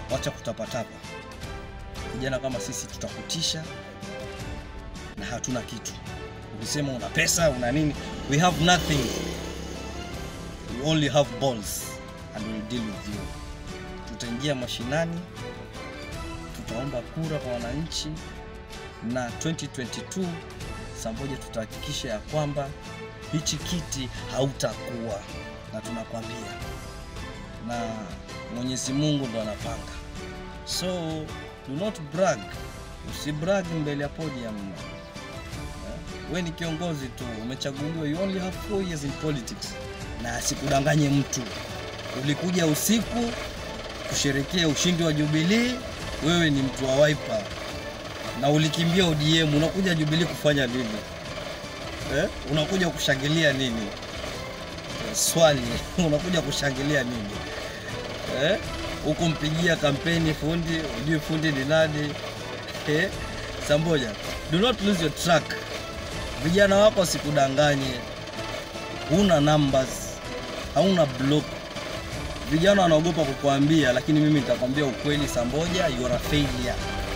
wacha kutapatapa. Vijana kama sisi tutakutisha na hatuna kitu. Ukisema una pesa una nini, we have nothing, we only have balls and we'll deal with you. Tutaingia mashinani, tutaomba kura kwa wananchi, na 2022 saa moja tutahakikisha ya kwamba hichi kiti hautakuwa, na tunakwambia, na Mwenyezi Mungu ndo anapanga, so do not brag, usibrag mbele ya podium. We ni kiongozi tu, umechaguliwa, you only have four years in politics, na asikudanganye mtu. Ulikuja usiku kusherekea ushindi wa Jubilee, wewe ni mtu wa Wiper na ulikimbia ODM, unakuja Jubilee kufanya nini eh? Unakuja kushangilia nini? Swali, unakuja kushangilia nini eh? Huku mpigia kampeni fundi, ujui fundi ni nani eh? Samboja, do not lose your track. Vijana wako wasikudanganye, huna numbers, hauna block. Vijana wanaogopa kukuambia, lakini mimi nitakwambia ukweli, Samboja, you are a failure.